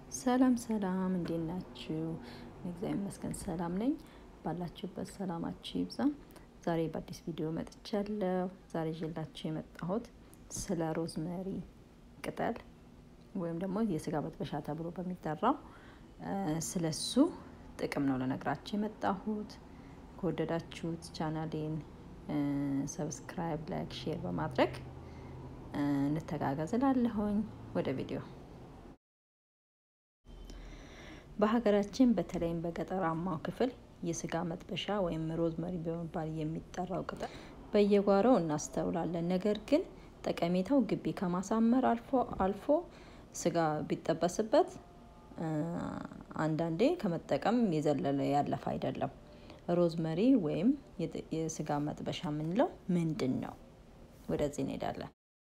ሰላም ሰላም፣ እንዴት ናችሁ? እግዚአብሔር ይመስገን ሰላም ነኝ። ባላችሁበት ሰላማችሁ ይብዛ። ዛሬ በአዲስ ቪዲዮ መጥቻለሁ። ዛሬ ይዤላችሁ የመጣሁት ስለ ሮዝመሪ ቅጠል ወይም ደግሞ የስጋ መጥበሻ ተብሎ በሚጠራው ስለ እሱ ጥቅም ነው ልነግራችሁ የመጣሁት። ከወደዳችሁት ቻናሌን ሰብስክራይብ፣ ላይክ፣ ሼር በማድረግ እንተጋገዝ እላለሁኝ። ወደ ቪዲዮ በሀገራችን በተለይም በገጠራማው ክፍል የስጋ መጥበሻ ወይም ሮዝመሪ በመባል የሚጠራው ቅጠል በየጓሮው እናስተውላለን። ነገር ግን ጠቀሜታው ግቢ ከማሳመር አልፎ አልፎ ስጋ ቢጠበስበት አንዳንዴ ከመጠቀም የዘለለ ያለፈ አይደለም። ሮዝመሪ ወይም የስጋ መጥበሻ የምንለው ምንድን ነው? ወደዚህ እንሄዳለን።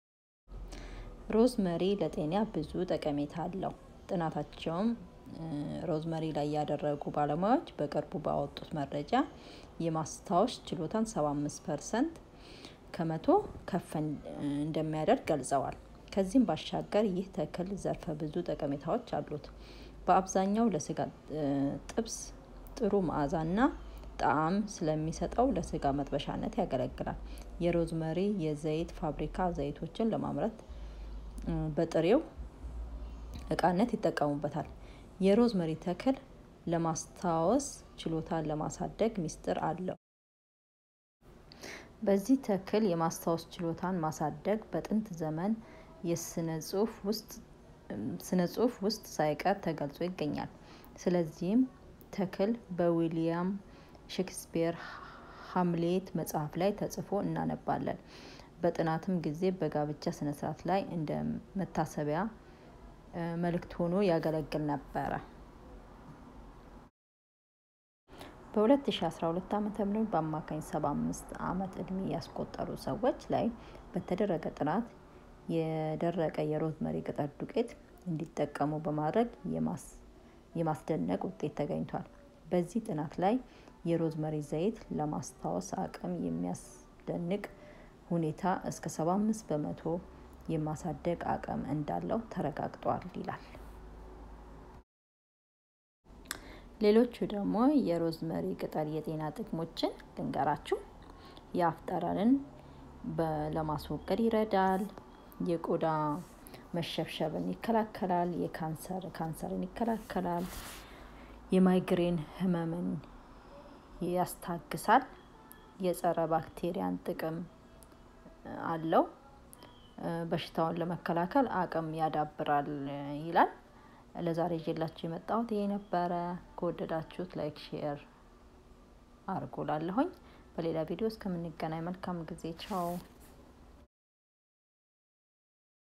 ሮዝመሪ ለጤና ብዙ ጠቀሜታ አለው። ጥናታቸውም ሮዝመሪ ላይ ያደረጉ ባለሙያዎች በቅርቡ ባወጡት መረጃ የማስታወስ ችሎታን 75 ፐርሰንት ከመቶ ከፍ እንደሚያደርግ ገልጸዋል። ከዚህም ባሻገር ይህ ተክል ዘርፈ ብዙ ጠቀሜታዎች አሉት። በአብዛኛው ለስጋ ጥብስ ጥሩ መዓዛና ጣዕም ስለሚሰጠው ለስጋ መጥበሻነት ያገለግላል። የሮዝመሪ የዘይት ፋብሪካ ዘይቶችን ለማምረት በጥሬው እቃነት ይጠቀሙበታል። የሮዝመሪ ተክል ለማስታወስ ችሎታን ለማሳደግ ሚስጥር አለው። በዚህ ተክል የማስታወስ ችሎታን ማሳደግ በጥንት ዘመን የስነ ጽሑፍ ውስጥ ሳይቀር ተገልጾ ይገኛል። ስለዚህም ተክል በዊሊያም ሼክስፒር ሀምሌት መጽሐፍ ላይ ተጽፎ እናነባለን። በጥናትም ጊዜ በጋብቻ ስነስርዓት ላይ እንደ መታሰቢያ መልእክት ሆኖ ያገለግል ነበረ። በ2012 ዓ.ም በአማካኝ 75 ዓመት ዕድሜ ያስቆጠሩ ሰዎች ላይ በተደረገ ጥናት የደረቀ የሮዝመሪ ቅጠል ዱቄት እንዲጠቀሙ በማድረግ የማስደነቅ ውጤት ተገኝቷል። በዚህ ጥናት ላይ የሮዝመሪ ዘይት ለማስታወስ አቅም የሚያስደንቅ ሁኔታ እስከ 75 በመቶ የማሳደግ አቅም እንዳለው ተረጋግጧል ይላል። ሌሎቹ ደግሞ የሮዝመሪ ቅጠል የጤና ጥቅሞችን ልንገራችሁ። የአፍ ጠረንን ለማስወገድ ይረዳል። የቆዳ መሸብሸብን ይከላከላል። የካንሰር ካንሰርን ይከላከላል። የማይግሬን ህመምን ያስታግሳል። የጸረ ባክቴሪያን ጥቅም አለው። በሽታውን ለመከላከል አቅም ያዳብራል ይላል። ለዛሬ ይዤላችሁ የመጣሁት ይሄ ነበረ። ከወደዳችሁት ላይክ፣ ሼር አርጉ ላለሁኝ። በሌላ ቪዲዮ እስከምንገናኝ መልካም ጊዜ። ቻው